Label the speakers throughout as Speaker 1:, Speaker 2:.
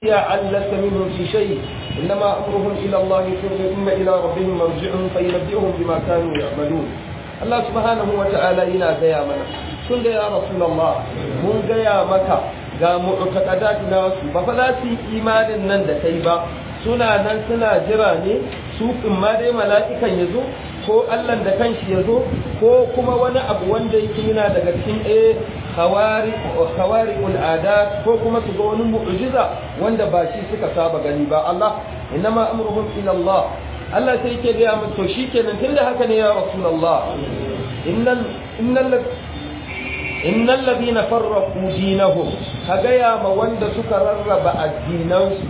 Speaker 1: لست منهم في شيء إنما أمرهم إلى الله ثم إلى ربهم مرجعهم فينبئهم بما كانوا يعملون الله سبحانه وتعالى إلى قيامنا كل يا رسول الله من قيامك ga mu'taqadat nasu ba fa za su yi imanin nan da kai ba suna nan suna jira ne su in ma dai mala'ikan yazo ko Allah da kanshi yazo ko kuma wani abu wanda yake yana daga cikin eh khawari khawari al'adat ko kuma su ga wani mu'jiza wanda ba shi suka saba gani ba Allah inma amruhum ila Allah Allah sai yake ga mu to shikenan tunda haka ne ya rasulullah innal innal innal ladina farraqu dinahum kaga ya ma wanda suka rarraba addinansu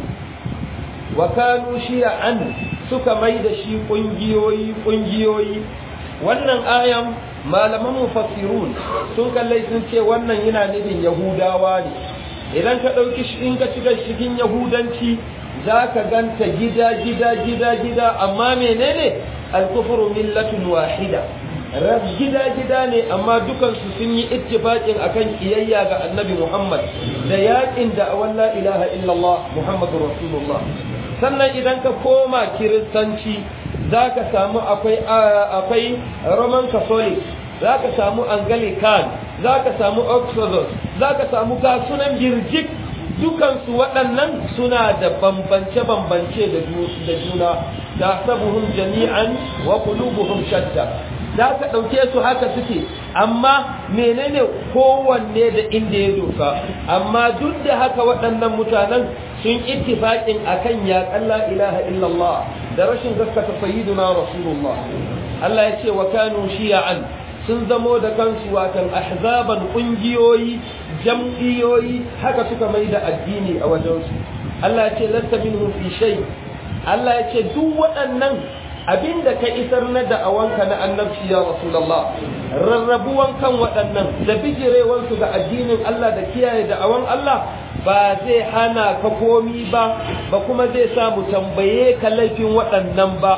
Speaker 1: wa kanu shi'an suka mai da shi kungiyoyi kungiyoyi wannan ayan malaman mufassirun sun kallai sun ce wannan yana nufin yahudawa ne idan ka ɗauki in ka shiga shigin yahudanci za ka ganta gida gida gida gida amma menene alkufuru millatun wahida gida gida ne amma dukansu sun yi ittifaqin akan kiyayya ga annabi muhammad da yakin da la ilaha illallah muhammadur rasulullah sannan idan ka koma kiristanci za ka samu akwai roman catholic za ka samu anglican za ka samu orthodox za ka samu kasunan birjik dukansu waɗannan suna da bambance-bambance da juna da sabuhun jami'an wa kulubuhum shatta za ka ɗauke su haka suke amma menene kowanne da inda ya doka amma duk da haka waɗannan mutanen sun ittifaƙin akan yaƙan la ilaha illallah da rashin gaskata sayyiduna rasulullah Allah ya ce wa kanu shiya'an sun zamo da kansu watan ahzaban ƙungiyoyi jam'iyoyi haka suka mai da addini a wajensu Allah ya ce lasta minhum fi shay Allah ya ce duk waɗannan abinda ka isar na da'awanka na annabci ya rasulullah rarrabuwan kan waɗannan da bijirewansu ga addinin Allah da kiyaye da'awan Allah ba zai hana ka komi ba ba kuma zai sa mu tambaye ka laifin waɗannan ba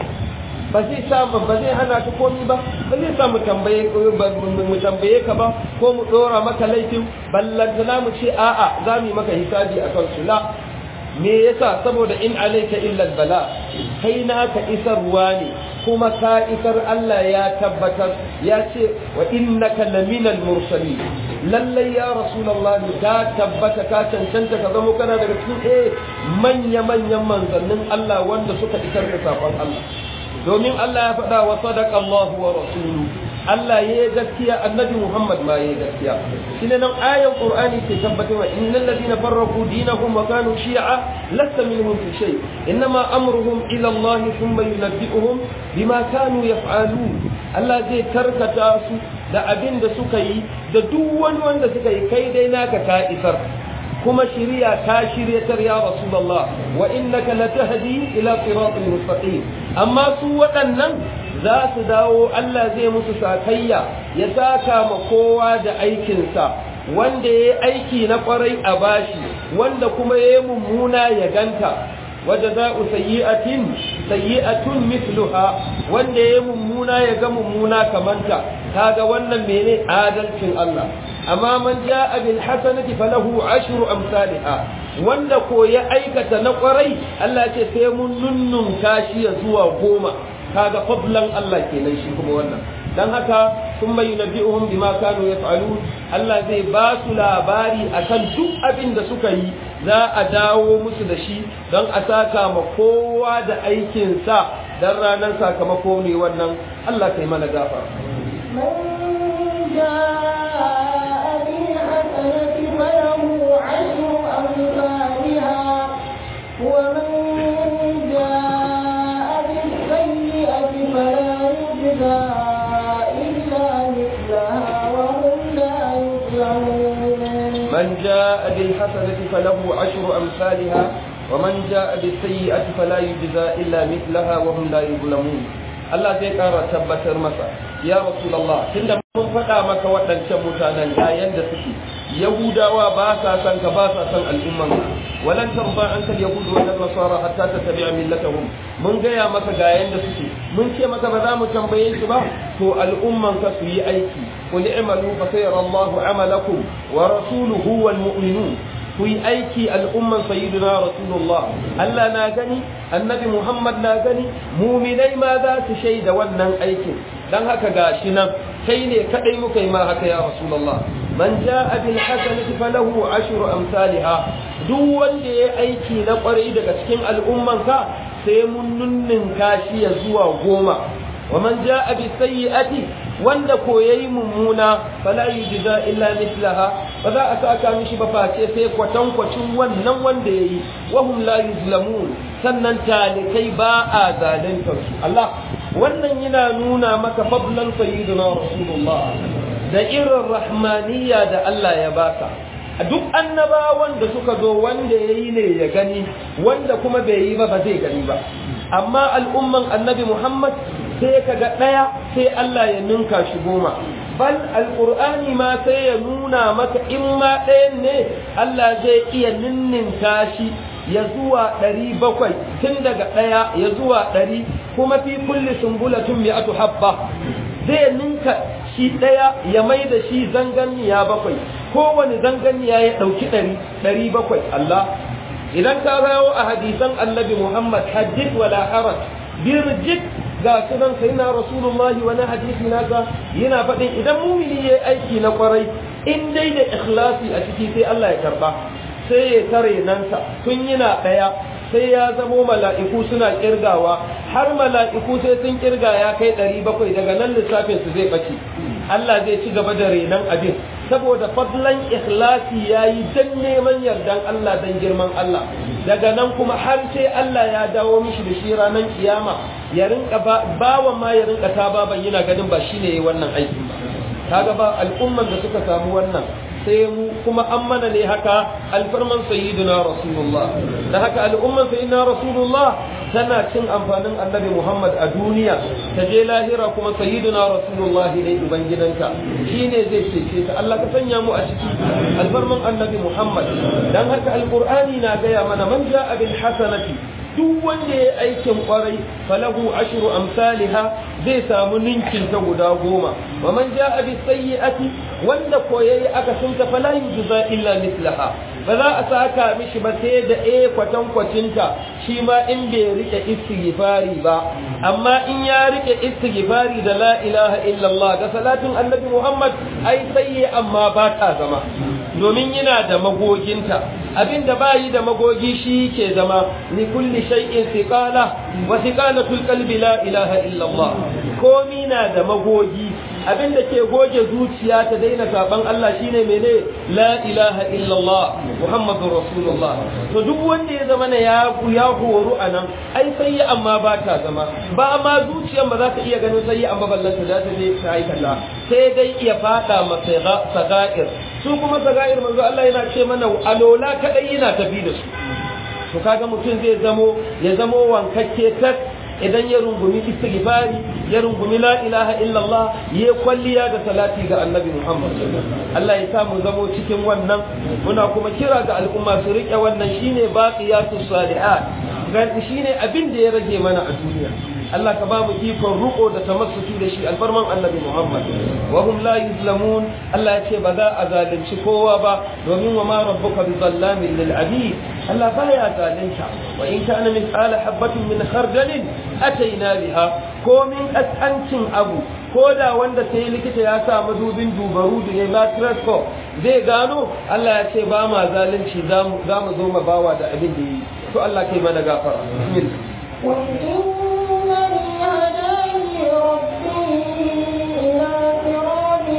Speaker 1: ba zai sa ba zai hana ka komi ba ba zai sa mu tambaye mu tambaye ka ba ko mu dora maka laifin ballantana mu ce a'a za mu yi maka hisabi akan su la me yasa saboda in alayka illa bala kai naka isarwa ne kuma ka isar Allah ya tabbatar ya ce wa innaka laminal mursalin lallai ya rasulullah ka tabbata ka cancanta ka zama kana daga cikin eh manya manyan manzannin Allah wanda suka isar da sakon Allah domin Allah ya faɗa wa sadaqa Allah wa rasuluhu Allah ya yi gaskiya annabi Muhammad ma ya yi gaskiya shine nan ayan Qur'ani ke tabbatarwa innal ladina farraqu dinahum wa kanu shi'a lasta minhum fi shay inma amruhum ila Allah thumma yunabbi'uhum bima kanu yaf'alun Allah zai karkata su da abin da suka yi da duk wani wanda suka yi kai dai naka ka isar kuma shiriya ta shiryatar ya rasulullah wa innaka latahdi ila siratal mustaqim amma su waɗannan za su dawo Allah zai musu sakayya ya saka ma kowa da aikinsa wanda ya aiki na kwarai a bashi wanda kuma ya yi mummuna ya ganta waje za u sayyi'atin sayyi'atun mithluha wanda ya yi mummuna ya ga mummuna kamanta kaga wannan mene adalcin Allah amma man ja'a bil hasanati falahu ashru amsalha wanda ko ya aikata na kwarai Allah ce sai mun nunnun kashi ya zuwa goma kaga fadlan Allah kenan shi kuma wannan dan haka sun mai nabi'uhum bima kanu yaf'alun Allah zai ba su labari akan duk abin da suka yi za a dawo musu da shi don a saka ma kowa da aikin sa dan ranar sakamako ne wannan Allah kai mana gafara
Speaker 2: فله عشر أمثالها ومن جاء بالسيئة فلا يجزى إلا مثلها وهم لا يظلمون
Speaker 1: من جاء بالحسنة فله عشر أمثالها ومن جاء بالسيئة فلا يجزى إلا مثلها وهم لا يظلمون Allah zai ƙara tabbatar masa ya Rasulullah tunda mun faɗa maka waɗancan mutanen ga yanda suke Yahudawa ba sa san ka ba sa san al'umman walan tarba an kal yahudu wal nasara hatta tattabi'a millatahum mun gaya maka ga yanda suke mun ce maka ba za mu tambaye su ba to al'umman ka su yi aiki qul i'malu fa sayara Allahu amalakum wa rasuluhu wal mu'minun ku yi aiki al'umman sayyidina rasulullah Allah na gani annabi Muhammad na gani muminai ma za su shaida wannan aikin dan haka gashi nan kai ne kadai muka yi ma haka ya rasulullah man jaa bil hasanati falahu ashru amsalha duk wanda ya aiki na kwarai daga cikin al'ummanka sai mun nunninka shi ya zuwa goma wa man jaa bi sayyi'ati wanda ko yayi mummuna fala yujza illa mithlaha ba za a saka mishi ba face sai kwatankwacin wannan wanda yayi wa hum la yuzlamun sannan talikai ba a zalunta su Allah wannan yana nuna maka fadlan sayyidina rasulullah da irin rahmaniya da Allah ya baka duk annabawan da suka zo wanda ya yi ne ya gani wanda kuma bai yi ba ba zai gani ba amma al'umman annabi muhammad sai ka ga ɗaya sai Allah ya ninka shi goma bal alƙur'ani ma sai ya nuna maka in ma ɗayan ne Allah zai iya ninninka shi ya zuwa ɗari bakwai tun daga ɗaya ya zuwa ɗari kuma fi kulli sumbulatun mi'atu habba zai ninka shi ɗaya ya mai da shi zanganiya bakwai kowane zanganiya ya ɗauki ɗari ɗari bakwai Allah idan ka rawo a hadisan annabi Muhammad hadith wala haraj birjit ga sunan sai na rasulullahi wani hadisi nasa yana faɗin idan mumini ya aiki na kwarai in dai da ikhlasi a ciki sai Allah ya karba sai ya tare nansa tun yana ɗaya sai ya zamo mala'iku suna kirgawa har mala'iku sai sun kirga ya kai ɗari bakwai daga nan lissafin su zai ɓace Allah zai ci gaba da renon abin saboda fadlan ikhlasi ya yi don neman yardan Allah don girman Allah daga nan kuma har sai Allah ya dawo mishi da shi ranar kiyama ya rinka bawan ma ya rinka ta baban yana ganin ba shine yayi wannan aikin ba kaga ba al'umman da suka samu wannan sai mu kuma an mana ne haka alfarman sayyidina rasulullah da haka al'umman sayyidina rasulullah tana cin amfanin annabi muhammad a duniya ta je lahira kuma sayyidina rasulullah ne ubangidanta shine zai cece ta Allah ka sanya mu a ciki alfarman annabi muhammad dan haka alqur'ani na gaya mana man ja'a bil hasanati duk wanda ya aikin kwarai falahu ashru amsalha zai samu ninkin ta guda goma wa man jaa bi sayyi'ati wanda ko yayi aka sunta fala yujza illa mislaha ba za a saka mishi ba sai da eh kwatan kwacinta shi ma in bai rike istighfari ba amma in ya rike istighfari da la ilaha illallah da salatin annabi muhammad ai sayyi amma ba ta zama domin yana da magoginta abinda bayi da magogi shi ke zama ni kulli shay'in thiqala wa thiqalatul qalbi la ilaha illa Allah komi na da magogi abinda ke goge zuciya ta daina saban Allah shine mene la ilaha illa Allah muhammadur rasulullah to duk wanda ya zama na ya ya horu anan ai sai amma ba ta zama ba ma zuciyar ba za ta iya ganin sai amma ballanta za ta je ta aikata sai dai iya fada masa sagair su kuma sagair manzo Allah yana ce mana alola kadai yana tafi da su to kaga mutum zai zamo ya zamo wankakke tak idan ya rungumi istighfari ya rungumi la ilaha illallah ya kwalliya da salati ga annabi Muhammad Allah ya sa mu zamo cikin wannan muna kuma kira ga al'umma su rike wannan shine baqiyatus salihat shine abin da ya rage mana a duniya Allah ka ba mu ikon ruko da tamassuki da shi alfarman annabi Muhammad wa hum la yuzlamun Allah ya ce ba za a zalunci kowa ba domin wa ma rabbuka bi zallamin lil abid Allah baya zalunta wa in kana min ala habatin min khardalin ataina biha ko min kaskancin abu ko da wanda sai likita ya sa madubin dubaru da ya microscope zai gano Allah ya ce ba ma zalunci za mu zo ma bawa da abin da yi to Allah kai mana gafara bismillah
Speaker 2: إنني هداني ربي إلى صراط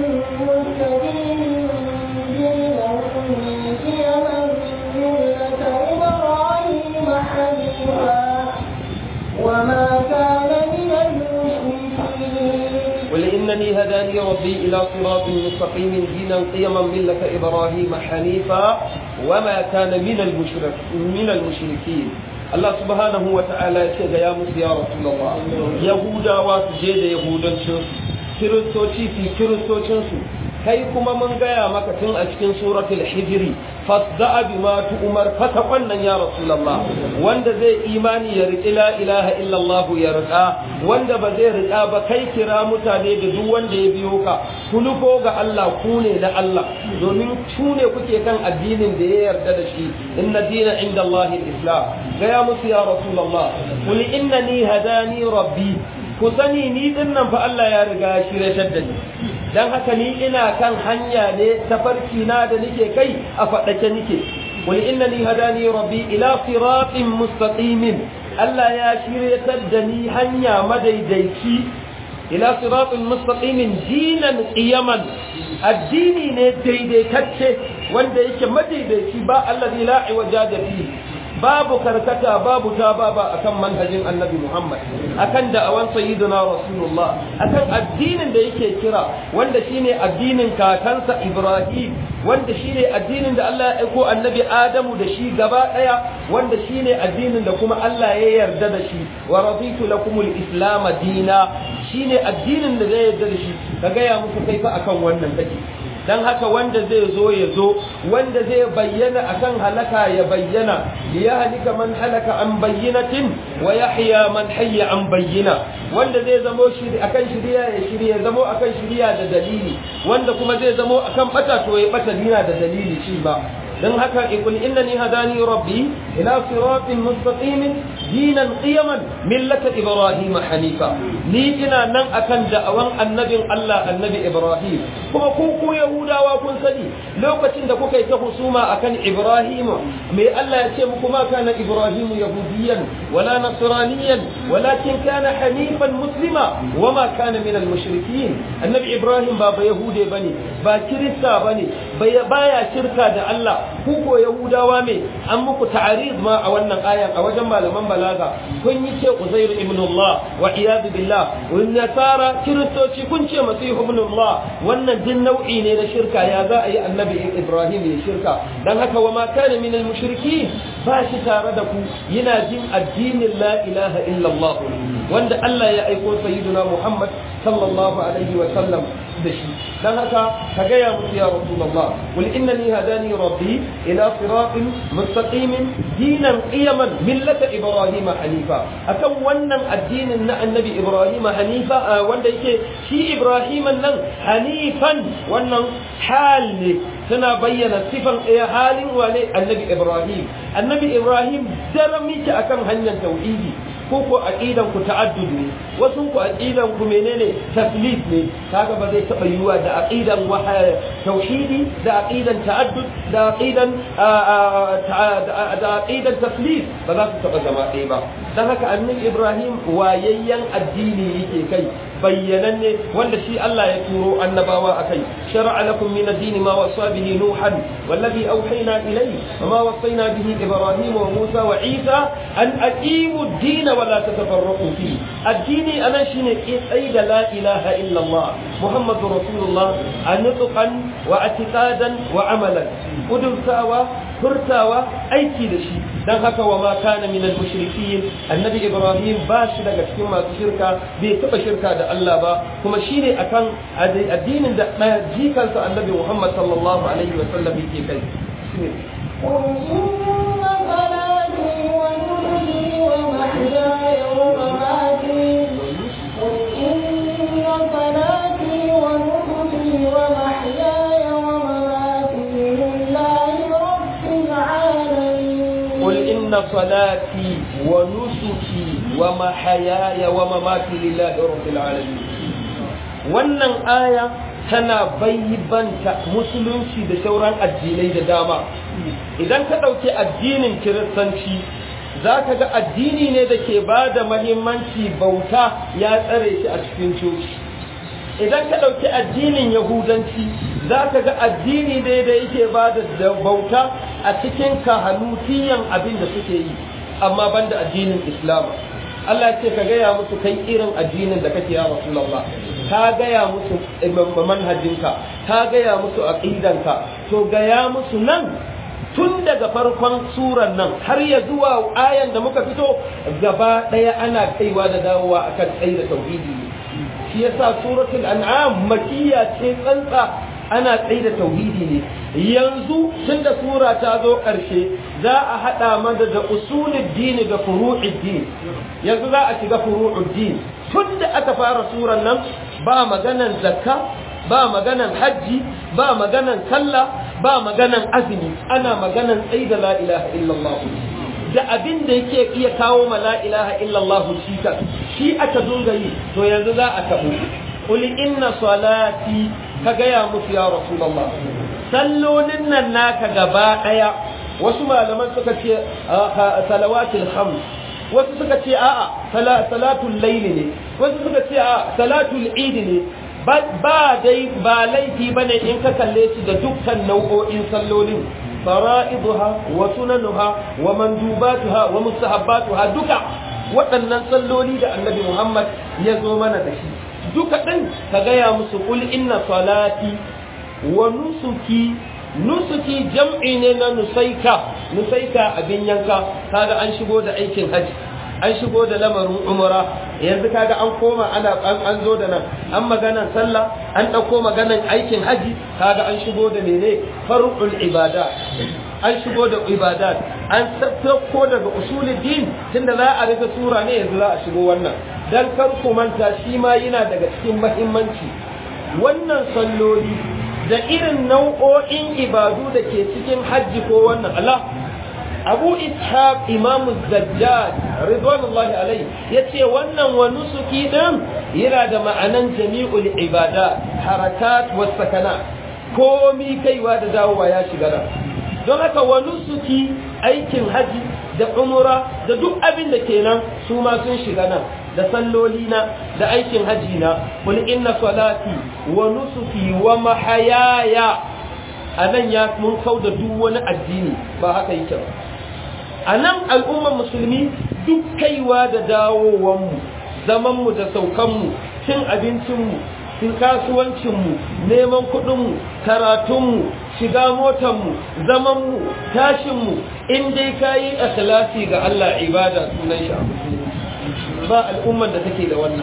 Speaker 2: مستقيم دينا قيما ملة إبراهيم حنيفا وما كان من المشركين
Speaker 1: قل إنني هداني ربي إلى صراط مستقيم دينا قيما ملة إبراهيم حنيفا وما كان من المشرك من المشركين Allah subhanahu wa ta'ala ya ce ga ya musu ya Rasulullah Yahudawa su je da Yahudancinsu Kiristoci su Kiristocinsu kai kuma mun gaya maka tun a cikin suratul hijri fasda'a bima tu'mar fata wannan ya rasulullah wanda zai imani ya riƙi la ilaha illallah ya riƙa wanda ba zai riƙa ba kai kira mutane da duk wanda ya biyo ka ku nufo ga Allah ku ne na Allah domin ku ne kuke kan addinin da ya yarda da shi inna dina inda Allah islam gaya musu ya rasulullah qul innani hadani rabbi ku sani ni din nan fa Allah ya riga ya shiryatar da ni dan haka ni ina kan hanya ne tafarki na da nake kai a faɗake nake qul innani hadani rabbi ila siratin mustaqimin Allah ya shiryatar da ni hanya madaidaici ila siratin mustaqimin dinan qiyaman addini ne daidaitacce wanda yake madaidaici ba allazi la iwaja fihi babu karkata babu ta baba akan manhajin annabi Muhammad akan da'awan sayyidina Rasulullah akan addinin da yake kira wanda shine addinin kakansa Ibrahim wanda shine addinin da Allah ya aiko annabi Adamu da shi gaba daya wanda shine addinin da kuma Allah ya yarda da shi wa raditu lakumul islam dina shine addinin da zai yarda da shi ka gaya musu kai fa akan wannan kake dan haka wanda zai zo ya zo wanda zai bayyana akan halaka ya bayyana ya halika man halaka an bayyinatin wa yahya man hayya an bayyina wanda zai zamo shiri akan shiriya ya shirya zamo akan shiriya da dalili wanda kuma zai zamo akan bata to ya bata dina da dalili shi ba dan haka ikul innani hadani rabbi ila siratin mustaqimin dinan qiyaman millata ibrahim hanifa ni ina nan akan da'awan annabin Allah annabi ibrahim kuma ku ku yahudawa kun sani lokacin da kuka yi ta husuma akan ibrahim me Allah ya ce muku ma kana ibrahim yahudiyan wala nasraniyan walakin kana hanifan muslima wama kana minal mushrikin annabi ibrahim ba ba yahude bane ba kirista bane baya shirka da Allah ku ko yahudawa me an muku ta'arid ma a wannan ayan a wajen malaman balaga kun yi ce uzairu ibn Allah wa iyad billah wa nasara kiristoci kun ce masihu ibn Allah wannan din nau'i ne na shirka ya za a yi annabi Ibrahim ya shirka dan haka wa ma kana min al mushrikin ba shi tare da ku yana jin addinin la ilaha illa Allah wanda Allah ya aiko sayyiduna Muhammad sallallahu alaihi wa sallam da shi dan haka ka gaya musu ya rasulullah qul innani hadani rabbi ila siratin mustaqimin dinan qiyaman millata ibrahim hanifa akan wannan addinin na annabi ibrahim hanifa wanda yake shi ibrahim nan hanifan wannan hal ne tana bayyana sifan ɗaya halin wane annabi ibrahim annabi ibrahim daram yake akan hanyar tauhidi ko ko aqidan ku ta'addud ne wasu ku aqidan ku menene taslif ne kaga ba zai taba yiwa da aqidan tauhidi da aqidan ta'addud da aqidan da aqidan taslif ba za su taba zama ɗaya ba dan haka annabi Ibrahim wayayyan addini yake kai bayyananne wanda shi Allah ya turo annabawa akai shar'a lakum min ad-din ma wasa bihi nuhan wallazi awhayna ilayhi wama wasayna bihi ibrahim wa musa wa isa an aqimu ad-din wa la tatafarraqu fi addini anan shine kai da la ilaha illa Allah muhammadur rasulullah anutqan wa atiqadan wa amalan udurtawa furtawa aiki da shi dan haka wa ma kana min al-mushrikin annabi ibrahim ba shi daga cikin masu shirka bai taba shirka da Allah ba kuma shine akan addinin da jikansa annabi Muhammad sallallahu alaihi wa sallam yake kai
Speaker 2: قل إن صلاتي ونسكي ومحياي ومماتي قل إن صلاتي ونسكي ومحياي ومماتي لله رب العالمين
Speaker 1: قل إن صلاتي ونسكي ومحياي ومماتي لله رب العالمين wannan aya tana bayyanta musulunci da sauran addinai da dama idan ka ɗauki addinin kiristanci za ka ga addini ne da ke ba da mahimmanci bauta ya tsare shi a cikin coci idan ka ɗauki addinin yahudanci za ka ga addini ne da yake ba da bauta a cikin kahanutiyan abin da suke yi amma banda addinin islam Allah ce ka gaya musu kai irin addinin da kake ya Rasulullah ka gaya musu manhajinka ka gaya musu aqidanka to gaya musu nan tun daga farkon suran nan har ya zuwa ayan da muka fito gaba daya ana kaiwa da dawowa akan tsayi da tauhidi shi yasa suratul an'am makiyya ce tsantsa ana tsaye da tauhidi ne yanzu tun da sura ta zo ƙarshe za a haɗa mana da usulul dini da furu'id din yanzu za a shiga furu'ud din tun da aka fara suran nan ba maganan zakka ba maganan hajji ba maganan sallah ba maganan azumi ana maganan tsaye da la ilaha illallah da abin da yake iya kawo ma la ilaha illallah shi ka shi aka dunga yi to yanzu za a tabo qul inna salati ka gaya musu ya rasulullah sallolin nan naka gaba daya wasu malaman suka ce salawatul khams wasu suka ce a'a salatul layl ne wasu suka ce a'a salatul eid ne ba dai ba laifi bane in ka kalle shi da dukkan nau'o'in sallolin fara'iduha wa sunanuha wa mandubatuha wa mustahabbatuha duka waɗannan salloli da annabi Muhammad ya zo mana da shi duka ɗin ka gaya musu kul inna salati wa nusuki nusuki jam'i ne na nusaika nusaika abin yanka kaga an shigo da aikin haji an shigo da lamarin umara yanzu kaga an koma ana an zo da nan an maganan sallah an ɗauko maganan aikin haji kaga an shigo da mene farqul ibada an shigo da ibadat an sauko daga usuluddin tunda za a rufe sura ne yanzu za a shigo wannan dan kar ku manta shi ma yana daga cikin muhimmanci wannan salloli da irin nau'o'in ibadu da ke cikin hajji ko wannan Allah abu ishaq imam zajjad ridwanullahi alai yace wannan wa nusuki din yana da ma'anan jami'ul ibada harakat was sakanat komi kaiwa da dawowa ya shiga da don haka wa nusuki aikin haji da umura da duk abin da kenan su ma sun shiga nan da salloli na da aikin haji na kul inna salati wa nusuki wa mahayaya anan ya mun kauda duk wani addini ba haka yake ba a nan al'ummar musulmi duk kaiwa da dawowanmu zamanmu da saukanmu cin abincinmu cin kasuwancinmu neman kuɗinmu karatunmu shiga motanmu zamanmu tashinmu in dai ka yi ikhlasi ga Allah ibada sunan shi a musulmi ba al'ummar da take da wannan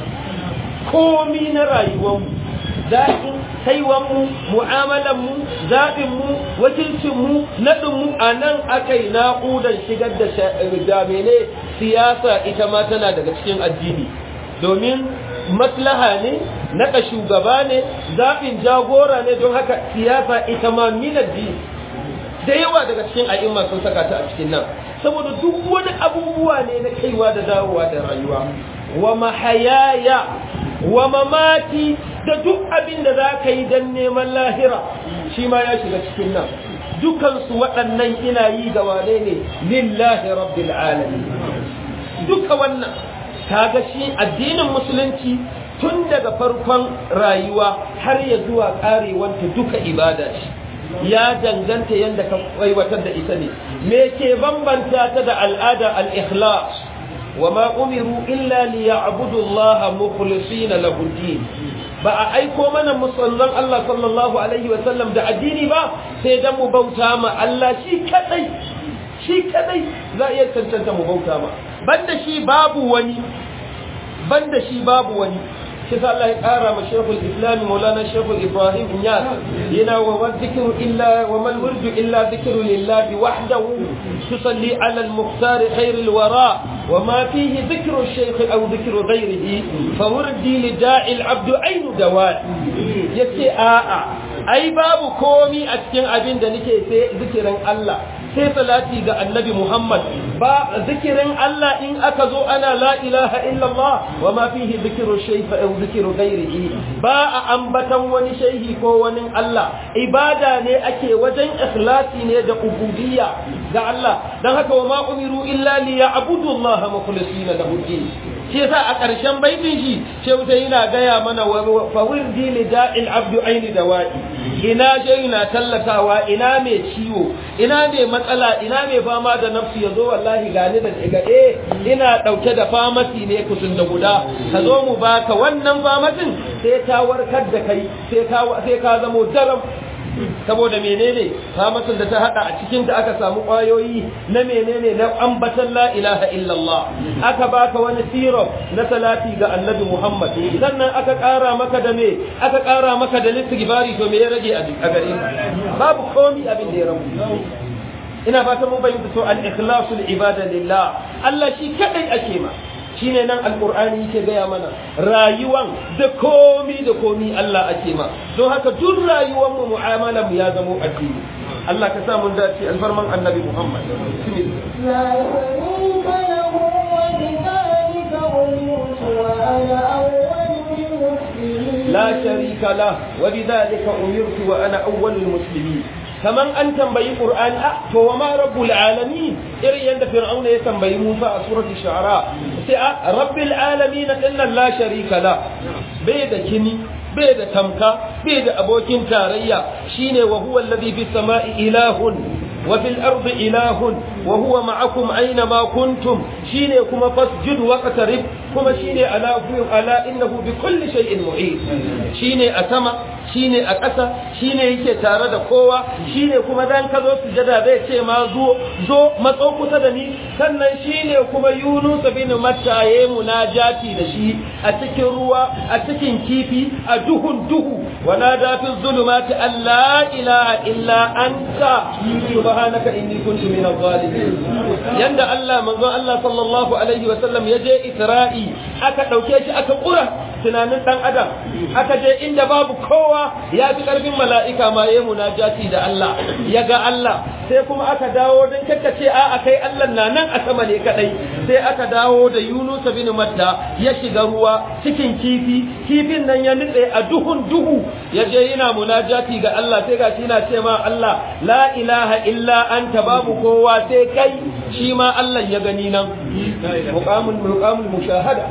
Speaker 1: komi na rayuwarmu daɗin kaiwanmu mu'amalanmu zaɓinmu wakilcinmu naɗinmu a nan aka yi na'udar shigar da damene siyasa ita ma tana daga cikin addini domin maslaha ne naɗa shugaba ne zaɓin jagora ne don haka siyasa ita ma min addini da yawa daga cikin a'imma sun saka ta a cikin nan saboda duk wani abubuwa ne na kaiwa da dawowa da rayuwa wa mahayaya wa mamati da duk abin da za ka yi don neman lahira shi ma ya shiga cikin nan dukansu waɗannan ina yi ga wane ne lillahi rabbil alamin duka wannan kaga shi addinin musulunci tun daga farkon rayuwa har ya zuwa karewanta duka ibada ce ya danganta yadda ka aiwatar da ita ne me ke bambanta ta da al'ada al-ikhlas wa ma umiru illa liya'budu Allah mukhlisina lahu din ba a aiko mana musallan Allah sallallahu alaihi wa sallam da addini ba sai dan mu bauta ma Allah shi kadai shi kadai za iya cancanta mu bauta ma banda shi babu wani banda shi babu wani shi sa Allah ya kara ma Sheikhul Islam Maulana Sheikhul Ibrahim Inyas yana wa wadhikru illa wa mal wurdu illa dhikru lillahi wahdahu tusalli ala al-mukhtar khair al-wara wa ma fihi dhikru al-shaykh aw dhikru ghayrihi fa wurdi li da'i al-abd ayn dawat yace a'a ai babu komi a cikin abin da nake sai zikirin Allah sai salati ga annabi Muhammad ba zikirin Allah in aka zo ana la ilaha illallah wa ma fihi dhikru shayfa aw dhikru ghairihi ba a ambatan wani shehi ko wani Allah ibada ne ake wajen ikhlasi ne da ubudiyya ga Allah dan haka wa ma umiru illa li ya'budu Allah mukhlisina lahu din shi yasa a ƙarshen baitin shi shehu sai yana gaya mana fa wirdi li da'il abdu aini dawa'i ina je ina tallatawa ina mai ciwo ina mai matsala ina mai fama da nafsi yazo wallahi gani da ga eh ina dauke da famasi ne kusun da guda ka zo mu baka wannan famasin sai ta warkar da kai sai ka sai ka zamo daram saboda menene famasin da ta hada a cikin da aka samu kwayoyi na menene na ambatan la ilaha illallah aka baka wani syrup na salati ga annabi Muhammad sannan aka kara maka da me aka kara maka da istighfari to me ya rage a gare ka babu komi abin da ya rabu ina fatan mun bayyana to al-ikhlasul ibada lillah Allah shi kadai ake ma shine nan alqur'ani yake gaya mana rayuwan da komi da komi Allah ake ma don haka duk rayuwar mu mu'amala mu ya zamo addini Allah ka sa mun dace alfarman annabi Muhammad
Speaker 2: لا شريك له وبذلك أمرت وأنا أول المسلمين
Speaker 1: لا شريك له وبذلك أمرت وأنا أول المسلمين kaman an tambayi Qur'ani a to wa ma rabbul alamin irin yanda fir'auna ya tambayi Musa a surati shu'ara sai a rabbil alamin inna la sharika la bai da kini bai da tamka bai da abokin tarayya shine wa huwa alladhi fis sama'i ilahun wa fil ardi ilahun wa huwa ma'akum aina ma kuntum shine kuma fasjud waqtarib kuma shine ala ala innahu bi kulli shay'in mu'id shine a sama shine a ƙasa shine yake tare da kowa shine kuma dan ka zo sujada zai ce ma zo zo matso kusa da ni sannan shine kuma Yunus bin Matta yayi munajati da shi a cikin ruwa a cikin kifi a duhun duhu wa nada fi zulumati alla ilaha illa anta subhanaka inni kuntu minaz zalimin yanda Allah manzon Allah sallallahu alaihi wa sallam ya je Isra'i aka dauke shi aka kura tunanin dan adam aka je inda babu kowa ya fi karfin mala'ika ma yayi munajati da Allah ya ga Allah sai kuma aka dawo don kakkace a akai Allah na nan a sama ne kadai sai aka dawo da Yunus bin Matta ya shiga ruwa cikin kifi kifin nan ya nutse a duhun duhu ya je yana munajati ga Allah sai ga shi yana ce ma Allah la ilaha illa anta babu kowa sai kai shi ma Allah ya gani nan muqamul muqamul mushahada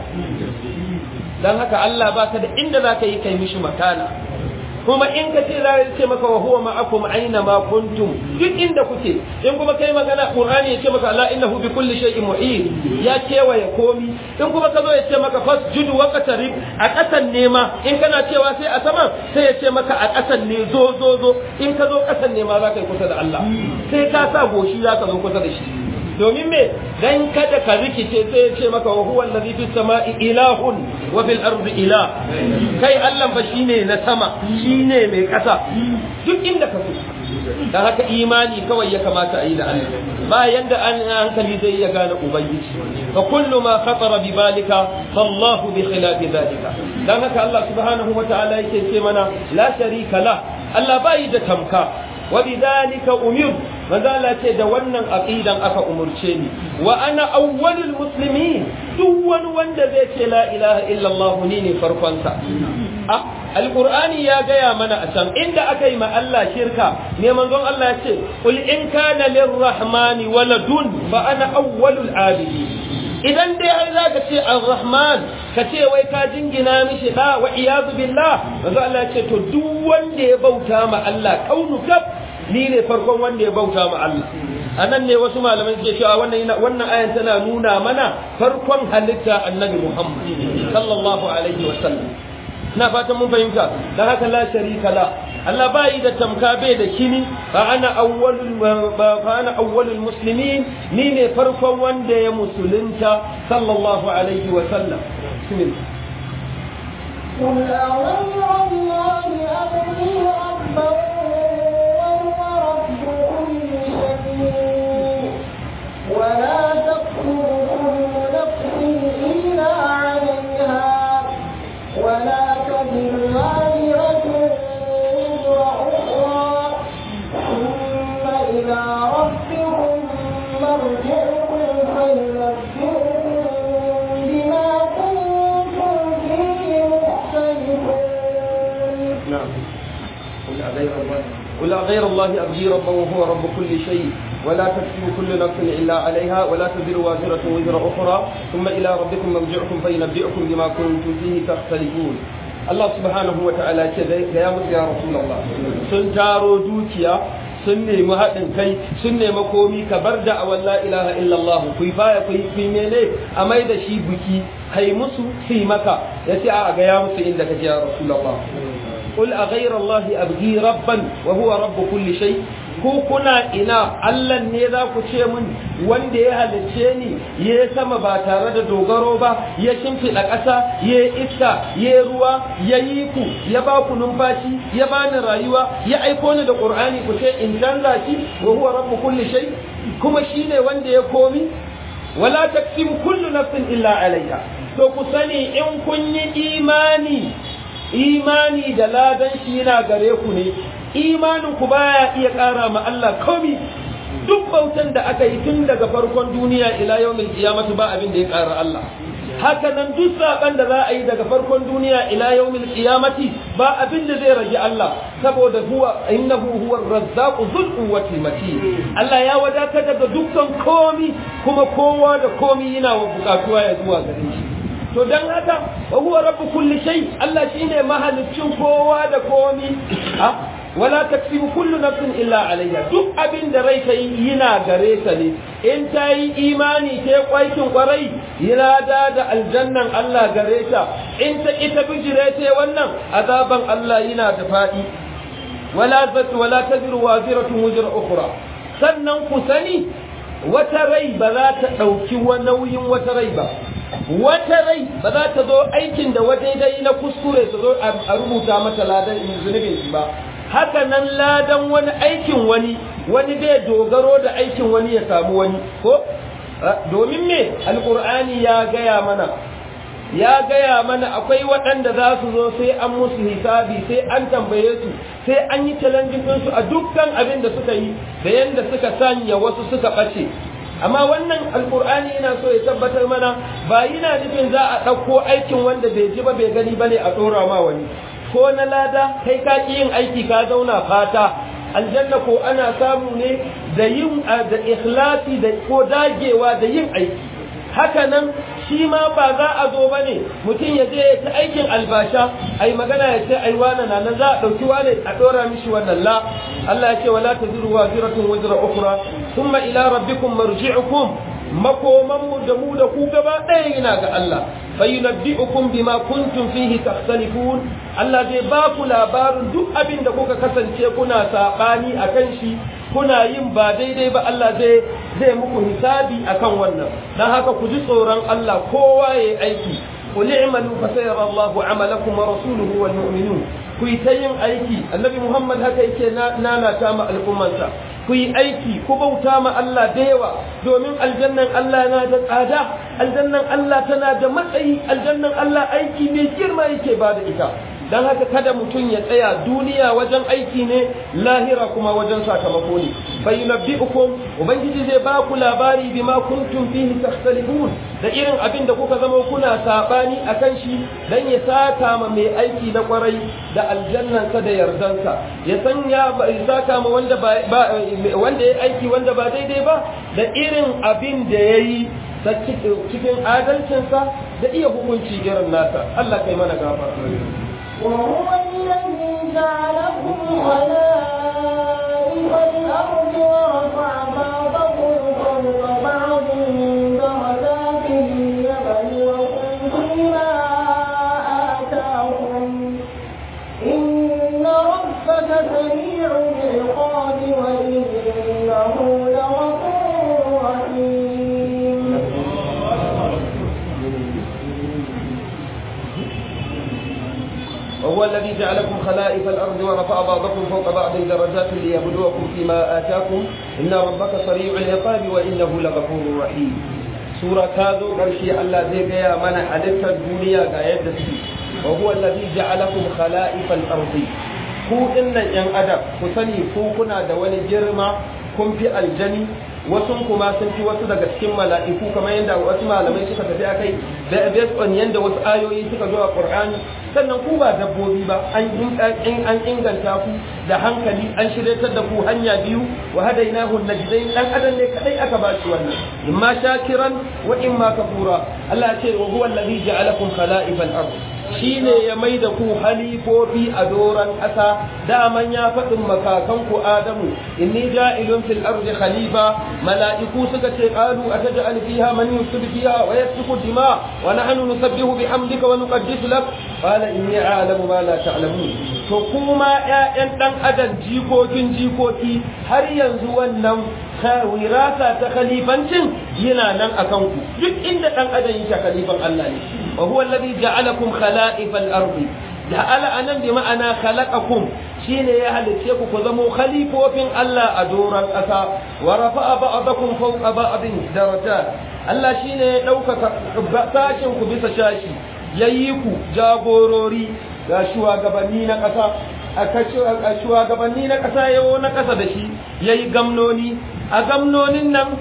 Speaker 1: dan haka Allah baka da inda zaka yi kai mishi makana kuma in ka ce za ce maka wa huwa ma'akum aina ma kuntum duk inda kuke in kuma kai magana qur'ani ya ce maka la innahu bi kulli shay'in mu'in ya kewaye komi in kuma ka zo ya ce maka fasjudu wa qatarib a kasan nema in kana cewa sai a sama sai ya ce maka a kasan ne zo zo zo in ka zo kasan nema za ka yi kusa da Allah sai ka sa goshi za ka zo kusa da shi domin me dan kada ka rikice sai ya ce maka wa huwa allazi fis sama'i ilahun wa fil ardi ilah kai Allah fa shine na sama shine mai kasa duk inda ka so dan haka imani kawai ya kamata a yi da Allah ba yanda an hankali zai ya gane ubangiji fa kullu ma khatara bi balika fallahu bi khilafi dhalika dan haka Allah subhanahu wa ta'ala yake ce mana la sharika la Allah bai da tamka wa bidhalika umir manzo Allah ce da wannan aqidan aka umurce ni wa ana awwalul muslimin duk wani wanda zai ce la ilaha illallah ni ne farkon sa ah alqur'ani ya gaya mana a can inda aka yi ma Allah shirka ne manzon Allah ya ce qul in kana lirrahmani waladun fa ana awwalul abidi idan dai har za ka ce ar-rahman ka ce wai ka jingina mishi da wa iyadu billah manzo Allah ya ce to duk wanda ya bauta ma Allah kaunu kaf ni ne farkon wanda ya bauta ma Allah a nan ne wasu malamai suke cewa wannan wannan ayan tana nuna mana farkon halitta annabi Muhammad sallallahu alaihi wa sallam ina fatan mun fahimta dan haka la sharika la Allah bai da tamka bai da kini fa ana awwalul fa ana awwalul muslimin ni ne farkon wanda ya musulunta sallallahu alaihi wa sallam bismillah
Speaker 2: قل أغير الله أبغي ربا وهو رب كل شيء ولا تكتب كل نفس إلا عليها ولا تزر وازرة وزر أخرى ثم إلى ربكم مرجعكم فينبئكم بما كنتم فيه مختلفون
Speaker 1: نعم قل أغير الله قل أغير الله أبغي ربا وهو رب كل شيء ولا تكسب كل نفس إلا عليها ولا تزر وازرة وزر أخرى ثم إلى ربكم مرجعكم فينبئكم بما كنتم فيه تختلفون Allah subhanahu wa ta'ala ce da ya mutu ya Rasulullah sun taro dukiya sun nemi haɗin kai sun nemi komi ka bar da awan la ilaha illallah ku baya ku yi mene a mai da shi buki kai musu su maka ya ce a ga ya musu inda kake ya Rasulullah qul a ghayra allahi abghi rabban wa huwa rabb kulli shay ko kuna ina Allah ne za ku ce min wanda ya halicce ni ya sama ba tare da dogaro ba ya shimfiɗa ƙasa ya iska ya ruwa ya yi ku ya ba ku numfashi ya bani rayuwa ya aiko ni da Qur'ani ku ce in canza shi wa huwa rabbu kulli shay kuma shine wanda ya komi wala taksim kullu nafsin illa alaiha to ku sani in kun yi imani imani da ladan shi yana gare ku ne imanin ku baya iya ƙara ma Allah komi duk bautan da aka yi tun daga farkon duniya ila yawmil qiyamati ba abin da ya ƙara Allah haka nan duk saban da za a yi daga farkon duniya ila yawmil qiyamati ba abin da zai rage Allah saboda huwa innahu huwa ar-razzaqu dhul quwwati matin Allah ya wadata daga dukkan komi kuma kowa da komi yana wa bukatuwa ya zuwa gare shi to dan haka wa huwa rabbu kulli shay Allah shine mahaliccin kowa da komi wala taksibu kullu nafsin illa alayha duk abin da rai ta yi yana gare ta ne in ta yi imani ta kwaikin kwarai yana da da aljannan Allah gare ta in ta ita bijire ta wannan azaban Allah yana da fadi wala zat wala taziru waziratun wuzra ukhra sannan ku sani wata rai ba za ta dauki nauyin wata rai ba wata rai ba za ta zo aikin da wadaidai na kuskure ta zo a rubuta mata ladan zunubin shi ba haka nan ladan wani aikin wani wani bai dogaro da aikin wani ya samu wani ko domin me alkur'ani ya gaya mana ya gaya mana akwai waɗanda za su zo sai an musu hisabi sai an tambaye su sai an yi challenge su a dukkan abin da suka yi da yanda suka sanya wasu suka ɓace amma wannan alkur'ani yana so ya tabbatar mana ba yana nufin za a ɗauko aikin wanda bai ji ba bai gani ba ne a ɗora ma wani ko na lada kai ka ƙi yin aiki ka zauna fata aljanna ko ana samu ne da yin da ikhlasi da ko dagewa da yin aiki haka nan shi ma ba za a zo ba ne mutum ya je ya ta aikin albasha ai magana ya ce ai wane na nan za a ɗauki wane a ɗora mishi wannan la Allah ya ce wala taziru waziratun wazra ukhra thumma ila rabbikum marji'ukum makoman mu da mu da ku gaba ɗaya yana ga Allah fayunabbi'ukum bima kuntum fihi takhtalifun Allah zai ba ku labarin duk abin da kuka kasance kuna sabani akan shi kuna yin ba daidai ba Allah zai zai muku hisabi akan wannan dan haka ku ji tsoron Allah kowa yayi aiki qul i'malu fa sayara Allahu 'amalakum wa rasuluhu wal mu'minun ku yi ta yin aiki annabi Muhammad haka yake nana ta ma al'ummansa ku yi aiki ku bauta ma Allah da yawa domin aljannan Allah na da tsada aljannan Allah tana da matsayi aljannan Allah aiki mai girma yake ba da ita don haka kada mutum ya tsaya duniya wajen aiki ne lahira kuma wajen sakamako ne bai nabbi'ukum ubangiji zai ba ku labari bima kuntum fihi takhtalifun da irin abin da kuka zama kuna sabani akan shi dan ya saka ma mai aiki na kwarai da aljannansa da yardansa ya sanya ya saka ma wanda ba wanda ya aiki wanda ba daidai ba da irin abin da yayi cikin adalcinsa da iya hukunci irin nasa Allah kai mana gafara
Speaker 2: وهو الذي جعلكم خلائف الأرض ورفع بعضكم فوق بعض درجات ليبلوكم فيما آتاكم إن ربك سريع العقاب وإنه لغفور رحيم
Speaker 1: وهو الذي جعلكم خلائف الأرض ورفع بعضكم فوق بعض درجات ليبلوكم فيما آتاكم إن ربك سريع العقاب وإنه لغفور رحيم سورة كاذو قرشي الله زي قيا من حدث الدنيا قايد وهو الذي جعلكم خلائف الأرض ku dinnan yan adam ku sani ku kuna da wani girma kun fi aljani wasu kuma sun fi wasu daga cikin mala'iku kamar yadda wasu malamai suka tafi akai da based on yadda wasu ayoyi suka zo a Qur'ani sannan ku ba dabbobi ba an an inganta ku da hankali an shiryatar da ku hanya biyu wa hadainahu najdain dan adam ne kadai aka ba shi wannan imma shakiran wa imma kafura Allah ya ce wa huwa alladhi ja'alakum khala'ifal ard shine ya mai da ku halifofi a doran ƙasa daman ya faɗin makakan ku Adamu inni ja'ilun fil ardi khalifa mala'iku suka ce qalu ataj'al fiha man yusib fiha wa yasfiku dima wa nahnu nusabbihu bihamdika wa nuqaddisu lak qala inni a'lamu ma la ta'lamun to kuma ƴaƴan dan adam jikokin jikoki har yanzu wannan wirasa ta khalifancin yana nan akan ku duk inda dan adam yake khalifan Allah ne wa huwa alladhi ja'alakum khala'ifal ardi ja'ala anan bi ma'ana khalaqakum shine ya halice ku ku zamo khalifofin Allah a doran ƙasa wa rafa'a ba'dakum fawqa ba'din darajat Allah shine ya ɗaukaka sashin ku bisa shashi yayi ku jagorori ga shugabanni na ƙasa a shugabanni na ƙasa yawo na ƙasa da shi yayi gamnoni a gamnonin nan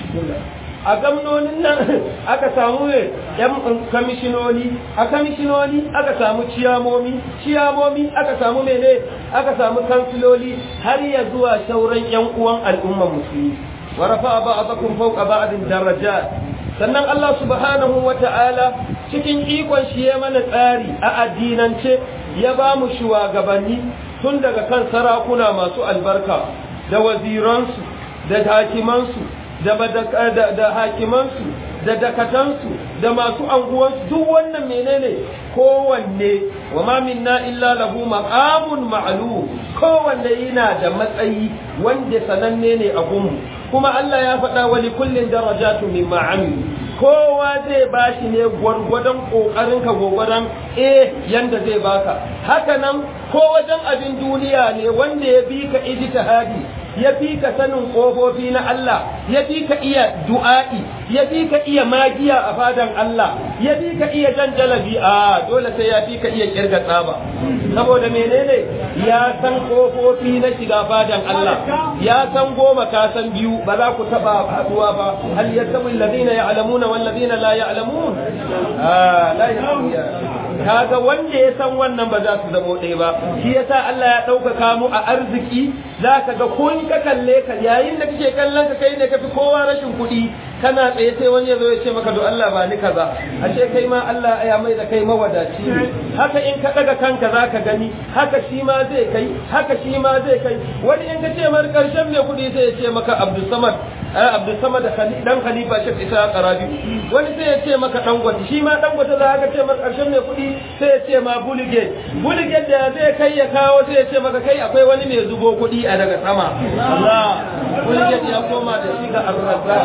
Speaker 1: a gamnonin nan aka samu ne yan kamishinoni a kamishinoni aka samu ciyamomi ciyamomi aka samu mene aka samu kansiloli har ya zuwa sauran yan uwan al'ummar musulmi wa rafa ba'dakum fawqa ba'din darajat sannan Allah subhanahu wa ta'ala cikin ikon shi ya mana tsari a addinance ya ba mu shugabanni tun daga kan sarakuna masu albarka da waziransu da hakimansu da da hakimansu da dakatansu da masu anguwansu duk wannan menene kowanne wa ma minna illa lahu maqamun ma'lum kowanne yana da matsayi wanda sananne ne a gunmu kuma Allah ya faɗa wa li kullin darajatu mimma amilu kowa zai bashi ne gwargwadon kokarin ka gwargwadon eh yanda zai baka haka nan ko wajen abin duniya ne wanda ya bi ka ijtihadi ya fi ka sanin ƙofofi na Allah ya fi ka iya du'a'i ya fi ka iya magiya a fadan Allah ya fi ka iya jan jalabi a dole sai ya fi ka iya kirga tsaba saboda menene ya san ƙofofi na shiga fadan Allah ya san goma ka san biyu ba za ku taba haduwa ba hal yastawi alladhina ya'lamuna wal ladina la ya'lamun ah la kaga wanda ya san wannan ba za su zamo ɗaya ba shi yasa Allah ya ɗaukaka mu a arziki za ka ga ko in ka kalle ka yayin da kake kallon ka kai ne ka fi kowa rashin kuɗi kana tsaye sai wani ya zo ya ce maka do Allah ba ni kaza ashe kai ma Allah ya mai da kai mawadaci haka in ka daga kanka za ka gani haka shi ma zai kai haka shi ma zai kai wani in ka ce mar karshen mai kuɗi sai ya ce maka Abdul Samad Abdul Samad dan Khalifa Sheikh Isa Qarabi wani sai ya ce maka Dangote shi ma Dangote za ka ce mar karshen mai kuɗi sai ya ce ma Bulige Bulige da zai kai ya kawo sai ya ce maka kai akwai wani mai zubo kuɗi a daga sama Allah Bulige ya koma da shi ga Ar-Razzaq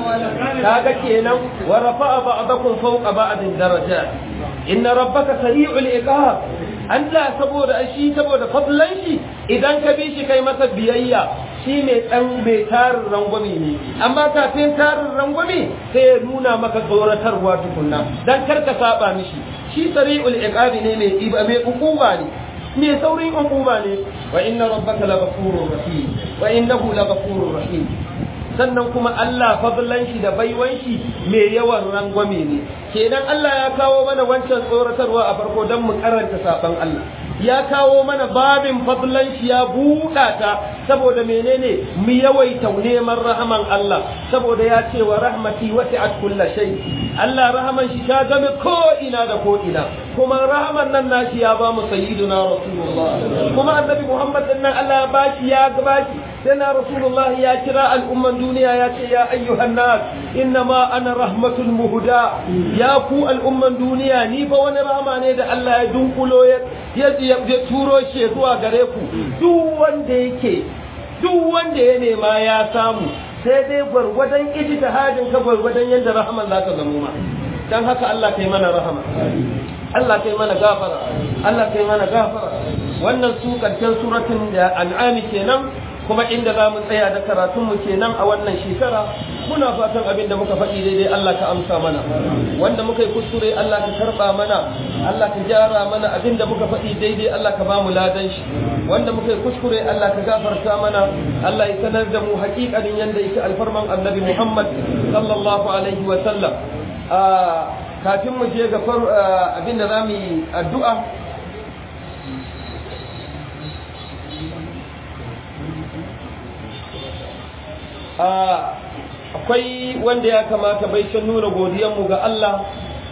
Speaker 1: kaga kenan wa rafa'a ba'dakum fawqa ba'din darajat inna rabbaka sari'ul iqab Allah saboda shi saboda fadlan shi idan ka bi shi kai masa biyayya shi mai dan mai tarin rangwame ne amma kafin tarin rangwame sai ya nuna maka tsoratarwa tukunna dan kar ka saba mishi shi sari'ul iqab ne mai mai hukuma ne mai saurin hukuma ne wa inna rabbaka laghafurur rahim wa innahu laghafurur rahim sannan kuma Allah fadlan shi da baiwan shi mai yawan rangwame ne kenan Allah ya kawo mana wancan tsoratarwa a farko don mu karanta saban Allah ya kawo mana babin fadlan shi ya buɗa ta saboda menene mu yawaita neman rahaman Allah saboda ya ce wa rahmati wasi'at kulla shay Allah rahaman shi ta game ko ina da ko ina kuma rahaman nan nashi ya ba mu sayyiduna rasulullah kuma annabi Muhammad din nan Allah ya bashi ya gabashi sai na rasulullah ya kira al'umman duniya ya ce ya ayyuhan nas innama ana rahmatul muhda ya ku al'umman duniya ni fa wani rahama ne da Allah ya dunkulo ya ya turo shi zuwa gare ku duk wanda yake duk wanda ya nema ya samu sai dai gwargwadon ijtihadin ka gwargwadon yadda rahaman za ka zamo ma dan haka Allah kai mana rahama Allah kai mana gafara Allah kai mana gafara wannan su karshen suratul an'ami kenan kuma inda za mu tsaya da karatunmu kenan a wannan shekara muna fatan abin da muka faɗi daidai Allah ka amsa mana wanda muka yi kuskure Allah ka karɓa mana Allah ka gyara mana abin da muka faɗi daidai Allah ka ba mu ladan shi wanda muka yi kuskure Allah ka gafarta mana Allah ya sanar da mu haƙiƙanin yanda yake alfarman annabi Muhammad sallallahu alaihi wa sallam kafin mu je ga abin da za mu yi addu'a akwai wanda ya kamata bai can nuna godiyanmu ga Allah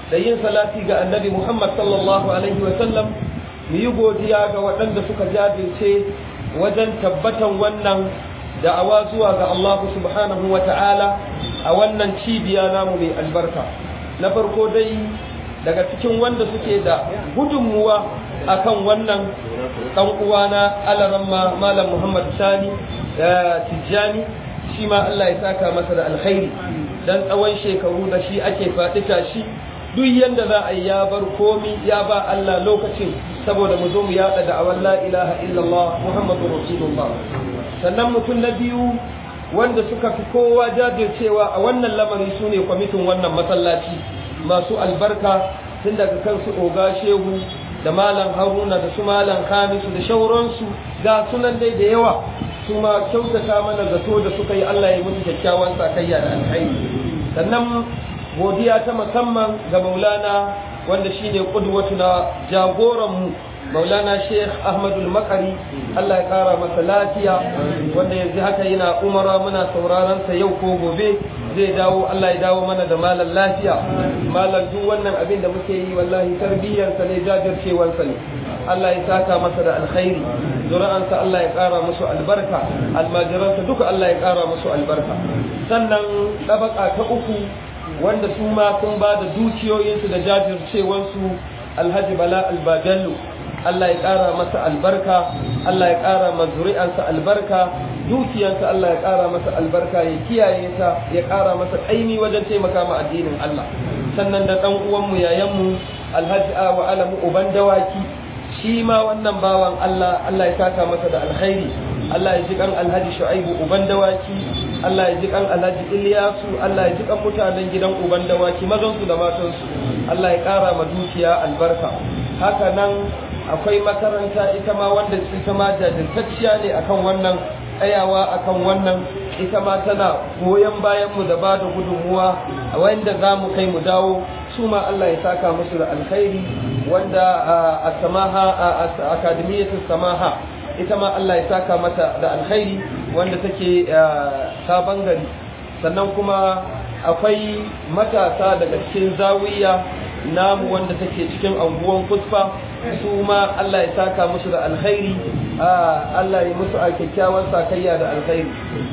Speaker 1: da yin salati ga annabi Muhammad sallallahu alaihi wa sallam mu yi godiya ga waɗanda suka jajirce wajen tabbatan wannan da'awa zuwa ga Allah subhanahu wa ta'ala a wannan cibiya namu mai albarka na farko dai daga cikin wanda suke da gudunmuwa akan wannan ɗan uwana alaramma malam Muhammad Sani da Tijjani shi ma Allah ya saka masa da alkhairi dan tsawon shekaru da shi ake faɗi tashi duk yanda za a yi ya bar komi ya ba Allah lokacin saboda mu zo mu yaɗa da awan la ilaha illallah Muhammadu Rasulullah sannan mutum na biyu wanda suka fi kowa jajircewa a wannan lamari su ne kwamitin wannan masallaci masu albarka tun daga kansu oga shehu da malam haruna da su malam hamisu da shauransu ga sunan dai da yawa su ma kyautata mana zato da suka yi allah ya musu kyakkyawan sakayya da alhaini sannan godiya ta musamman ga maulana wanda shine kudwatu na jagoranmu maulana sheikh ahmadul makari allah ya kara masa lafiya wanda yanzu haka yana umara muna sauraron sa yau ko gobe zai dawo allah ya dawo mana da malam lafiya malam duk wannan abin da muke yi wallahi tarbiyyarsa ne jajircewarsa ne allah ya saka masa da alkhairi zuri'ansa allah ya kara musu albarka almajiransa duka allah ya kara musu albarka sannan ɗabaka ta uku wanda su ma sun ba da dukiyoyinsu da jajircewarsu alhaji bala albajallu Allah ya ƙara masa albarka Allah ya ƙara ma zuri'ansa albarka dukiyarsa Allah ya ƙara masa albarka ya kiyaye ta ya ƙara masa ƙaimi wajen taimaka ma addinin Allah sannan da ɗan uwanmu yayanmu alhaji wa alamu uban dawaki shi ma wannan bawan Allah Allah ya saka masa da alkhairi Allah ya ji kan alhaji shu'aibu uban dawaki Allah ya ji kan alhaji Ilyasu Allah ya ji kan mutanen gidan uban dawaki mazansu da matansu Allah ya ƙara ma dukiya albarka haka nan akwai makaranta ita ma wanda ita ma jajirtacciya ne akan wannan tsayawa akan wannan ita ma tana goyon bayan mu da ba da gudunmuwa a wanda za mu kai mu dawo su ma Allah ya saka musu da alkhairi wanda a samaha a akademiyyatu samaha ita ma Allah ya saka mata da alkhairi wanda take sabon gari sannan kuma akwai matasa daga cikin zawiya namu wanda take cikin anguwan kusfa su ma Allah ya saka musu da alkhairi Allah ya musu a kyakkyawan sakayya da alkhairi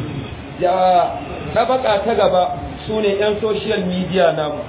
Speaker 1: ya tabaka ta gaba su ne 'yan social media namu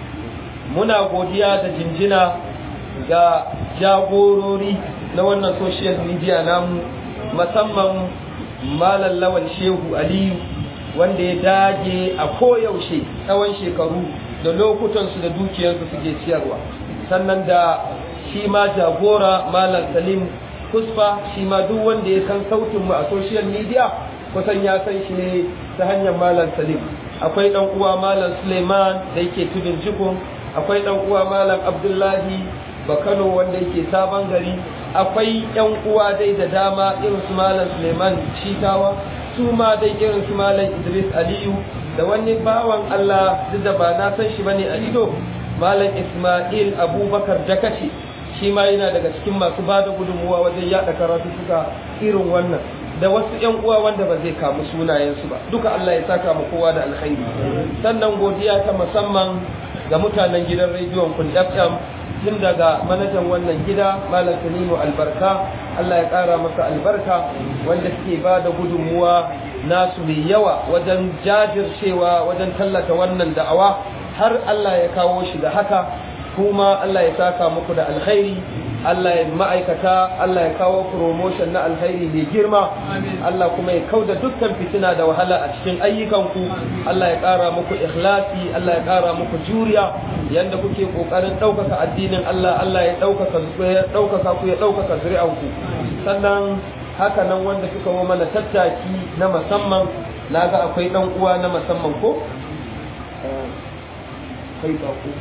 Speaker 1: muna godiya da jinjina ga jagorori na wannan social media namu musamman malam lawal shehu aliyu wanda ya dage a koyaushe tsawon shekaru da lokutansu da dukiyarsu suke ciyarwa sannan da shi ma jagora malam salim kusfa shi ma duk wanda ya san sautinmu a social media kusan ya san shi ne ta hanyar malam salim akwai dan uwa malam suleiman da yake tudun jikun akwai dan uwa malam abdullahi bakano wanda yake sabon gari akwai yan uwa dai da dama irin su malam suleiman shitawa su ma dai irin su malam idris aliyu da wani bawan allah duk da ba na san shi bane a ido malam ismail abubakar dakashi shi ma yana daga cikin masu ba da gudunmuwa wajen yada karatu suka irin wannan da wasu yan uwa wanda ba zai kamu sunayensu ba duka Allah ya saka mu kowa da alkhairi sannan godiya ta musamman ga mutanen gidan rediyon kun FM tun daga manajan wannan gida malam Tanimu albarka Allah ya kara masa albarka wanda suke ba da gudunmuwa nasu mai yawa wajen jajircewa wajen tallata wannan da'awa har Allah ya kawo shi da haka kuma Allah ya saka muku da alkhairi Allah ya ma'aikata Allah ya kawo promotion na alkhairi mai girma Allah kuma ya kauda dukkan fitina da wahala a cikin ayyukanku Allah ya ƙara muku ikhlasi Allah ya ƙara muku juriya yanda kuke ƙoƙarin ɗaukaka addinin Allah Allah ya ɗaukaka ya ɗaukaka ku ya ɗaukaka zuri'anku sannan haka nan wanda suka yi mana tattaki na musamman na ga akwai ɗan uwa na musamman ko kai ba ko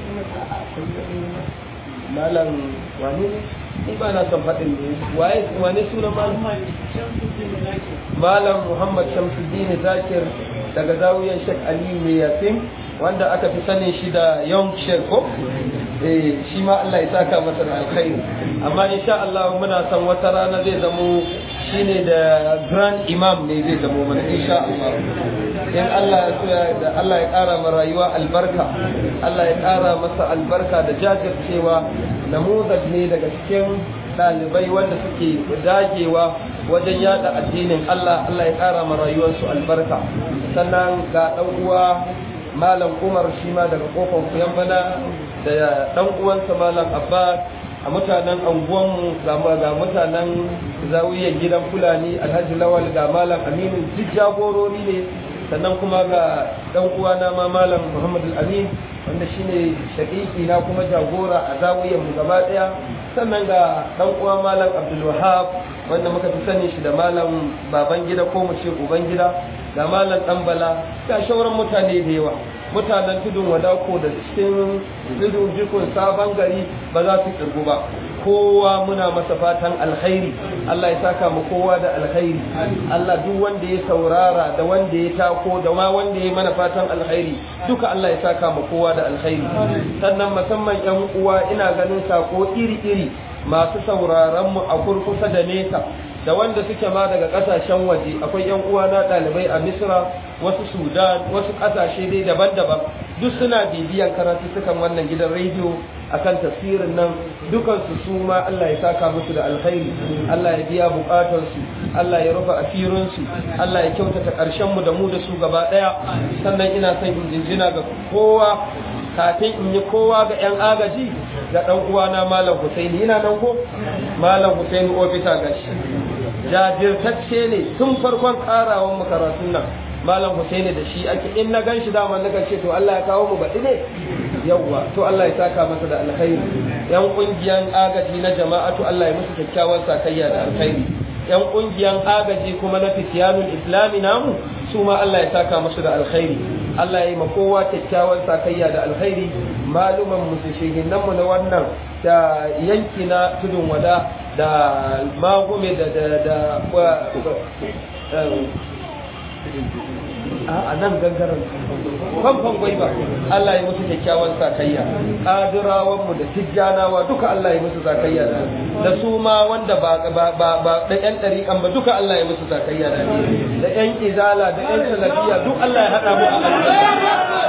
Speaker 1: malam wani ne ni ba na son faɗin ne waye wane suna malam malam muhammad shamsuddin zakir daga zawiyar shek ali mai yasin wanda aka fi sanin shi da young shek ko eh shi ma Allah ya saka masa da alkhairi amma insha Allah muna son wata rana zai zamo shine da grand imam ne zai zamo mana insha Allah in Allah ya so da Allah ya ƙara ma rayuwa albarka Allah ya ƙara masa albarka da jajircewa namuzaj ne daga cikin ɗalibai wanda suke dagewa wajen yada addinin Allah Allah ya ƙara ma rayuwarsu albarka sannan ga ɗan uwa malam Umar shi ma daga kofar kuyan bana da ɗan uwansa malam Abbas a mutanen anguwanmu ga mutanen zawiyar gidan fulani alhaji lawal ga malam aminu duk jagorori ne sannan kuma ga dan uwana ma malam muhammad amin wanda shine shaƙiƙi na kuma jagora a zawiyar mu gaba daya sannan ga dan uwa malam abdul wahab wanda muka fi sani shi da malam baban gida ko mu ce uban gida ga malam dan bala ga shauran mutane da yawa mutanen tudun wadako da cikin tudun jikun sabon gari ba za su kirgu ba kowa muna masa fatan alkhairi Allah ya saka mu kowa da alkhairi Allah duk wanda ya saurara da wanda ya tako da ma wanda ya mana fatan alkhairi duka Allah ya saka mu kowa da alkhairi sannan musamman yan uwa ina ganin sako iri-iri masu sauraron mu a kurkusa da nesa da wanda suke ma daga kasashen waje akwai yan uwa na ɗalibai a misra wasu sudan wasu kasashe dai daban-daban duk suna bibiyan karatu sukan wannan gidan rediyo akan tafsirin nan dukansu su ma Allah ya saka musu da alkhairi Allah ya biya bukatarsu Allah ya rufe asirinsu Allah ya kyautata ƙarshen mu da mu da su gaba ɗaya sannan ina son in jinjina ga kowa kafin in yi kowa ga 'yan agaji ga ɗan uwana Malam Husaini ina nan ko Malam Husaini ofisa gashi jajirtacce ne tun farkon karawan makaratun nan malam Husaini da shi ake in na gan shi dama na ce to Allah ya kawo mu baɗi ne yawwa to Allah ya saka masa da alkhairi yan kungiyan agaji na jama'atu Allah ya musu kyakkyawan sakayya da alkhairi yan kungiyan agaji kuma na fitiyanul islami namu su ma Allah ya saka musu da alkhairi Allah ya yi ma kowa kyakkyawan sakayya da alkhairi maluman musu shehinan mu na wannan da yanki na tudun wada da magume da da da a nan gangaren famfan gwaiba Allah ya musu kyakkyawan sakayya kadirawan mu da tijjanawa duka Allah ya musu sakayya da da su ma wanda ba ba ba da yan dariƙan ba duka Allah ya musu sakayya da da yan izala da yan salafiya duk Allah ya hada mu a aljanna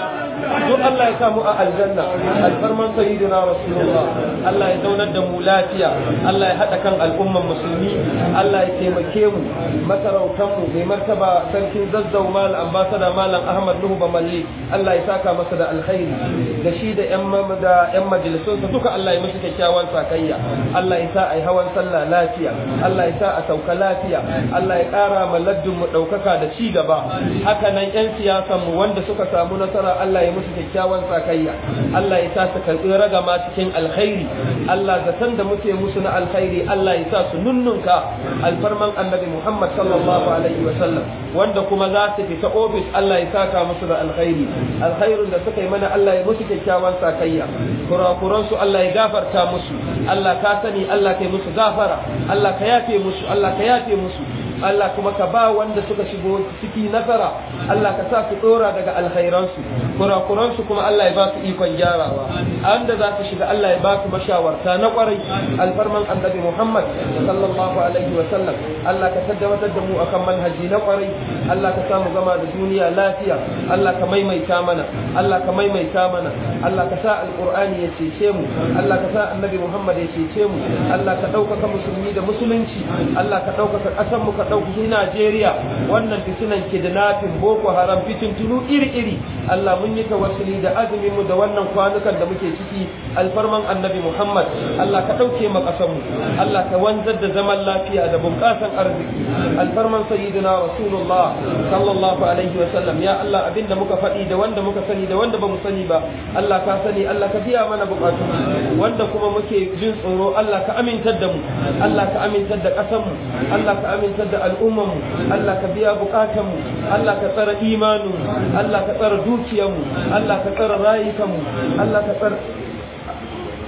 Speaker 1: duk Allah ya samu a aljanna alfarman sayyidina rasulullah Allah ya zaunar da mu lafiya Allah ya haɗa kan al'umman musulmi Allah ya taimake mu masarautan mu mai martaba sarkin zazzau mal ambasada malam Ahmad Nuhu Bamalli Allah ya saka masa da alkhairi da shi da yan da yan majalisunsa duka Allah ya musu kyakkyawan sakayya Allah ya sa ai hawan sallah lafiya Allah ya sa a sauka lafiya Allah ya ƙara ma laddin mu ɗaukaka da ci gaba haka nan yan siyasan mu wanda suka samu nasara Allah ya musu kyakkyawan sakayya Allah ya sa su karɓi ragama cikin alkhairi Allah zaton da muke musu na alkhairi Allah ya sa su nunnunka alfarman annabi Muhammad sallallahu alaihi wa sallam wanda kuma za su fita ofis Allah ya saka musu da alkhairi alkhairin da suka yi mana Allah ya musu kyakkyawan sakayya kurakuran su Allah ya gafarta musu Allah ka sani Allah kai musu gafara Allah ka yafe musu Allah ka yafe musu Allah kuma ka ba wanda suka shigo ciki nasara Allah ka sa su dora daga alkhairansu kurakuransu kuma Allah ya ba su ikon gyarawa anda za su shiga Allah ya ba su mashawarta na kwarai alfarman annabi Muhammad sallallahu alaihi wa sallam Allah ka tabbatar da mu akan manhaji na kwarai Allah ka samu gama da duniya lafiya Allah ka maimaita mana Allah ka maimaita mana Allah ka sa alqur'ani ya cece mu Allah ka sa annabi Muhammad ya cece mu Allah ka ɗaukaka musulmi da musulunci Allah ka ɗaukaka ƙasar mu ka ɗauki Najeriya wannan fitinan kidnapping Boko Haram fitintunu iri-iri Allah mun yi tawassuli da azumin mu da wannan kwanukan da muke ciki alfarman annabi Muhammad Allah ka ɗauke mu ƙasar mu Allah ka wanzar da zaman lafiya da bunƙasan arziki alfarman sayyidina Rasulullah sallallahu alaihi wa sallam ya Allah abinda muka faɗi da wanda muka sani da wanda bamu sani ba Allah ka sani Allah ka biya mana buƙatu wanda kuma muke jin tsoro Allah ka amintar da mu Allah ka amintar da ƙasar mu Allah ka amintar da al'ummar mu Allah ka biya buƙatan mu Allah ka tsara imanin mu Allah ka tsara dukiyar mu Allah ka tsara rayukan mu Allah ka tsara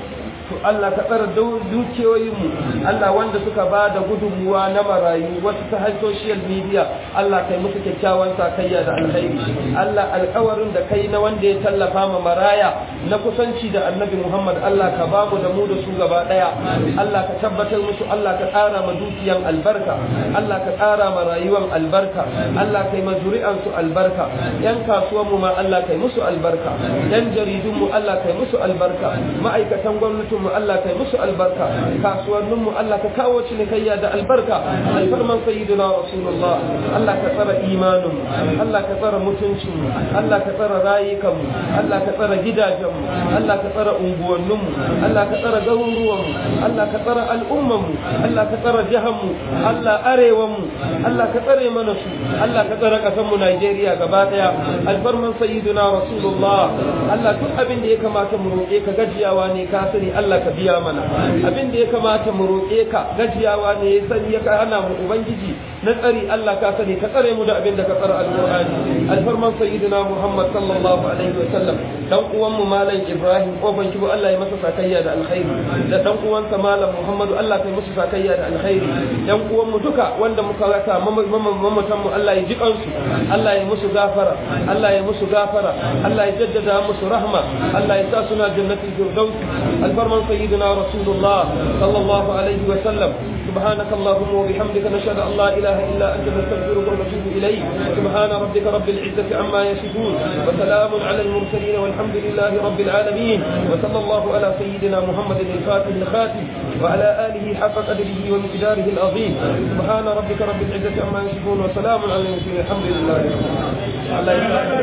Speaker 1: to Allah ka tsara dukiyoyinmu Allah wanda suka ba da gudunmuwa na marayu wasu ta har social media Allah kai musu kyakkyawan sakayya da alkhairi Allah alkawarin da kai na wanda ya tallafa ma maraya na kusanci da annabi Muhammad Allah ka ba mu da mu da su gaba daya Allah ka tabbatar musu Allah ka ƙara ma dukiyan albarka Allah ka ƙara ma rayuwan albarka Allah kai ma zuri'an su albarka yan kasuwan mu ma Allah kai musu albarka yan jaridun mu Allah kai musu albarka ma'aikatan gwamnatin mu Allah kai musu albarka kasuwannin mu Allah ka kawo cinikayya da albarka alfarman sayyidina rasulullah Allah ka tsara imanin mu Allah ka tsara mutuncin mu Allah ka tsara rayukan mu Allah ka tsara gidajen mu Allah ka tsara unguwannin mu Allah ka tsara garuruwan mu Allah ka tsara al'umman mu Allah ka tsara jihar mu Allah arewan mu Allah ka tsare mana su Allah ka tsara kasan mu Najeriya gaba daya alfarman sayyidina rasulullah Allah duk abin da ya kamata mu roƙe ka gajiyawa ne ka sani Allah ka biya mana abin da ya kamata mu roƙe ka gajiyawa ne ya sani ya hana mu ubangiji na tsari Allah ka sani ka tsare mu da abin da ka tsara alqur'ani alfarman sayyidina Muhammad sallallahu alaihi wa sallam dan uwan mu malam Ibrahim kofan kibo Allah ya masa sakayya da alkhairi da dan uwansa malam Muhammadu Allah kai musu sakayya da alkhairi dan uwan mu duka wanda muka rasa mamatan mu Allah ya ji kansu Allah ya musu gafara Allah ya musu gafara Allah ya jaddada musu rahma Allah ya sa suna jannatul firdaus alfarman sayyidina rasulullah sallallahu alaihi wa sallam سبحانك اللهم وبحمدك نشهد ان لا اله الا انت نستغفرك ونتوب اليك سبحان ربك رب العزه عما يصفون وسلام على المرسلين والحمد لله رب العالمين وصلى الله على سيدنا محمد الفاتح الخاتم وعلى اله حق قدره ومقداره العظيم سبحان ربك رب العزه عما يصفون وسلام على المرسلين الحمد لله رب العالمين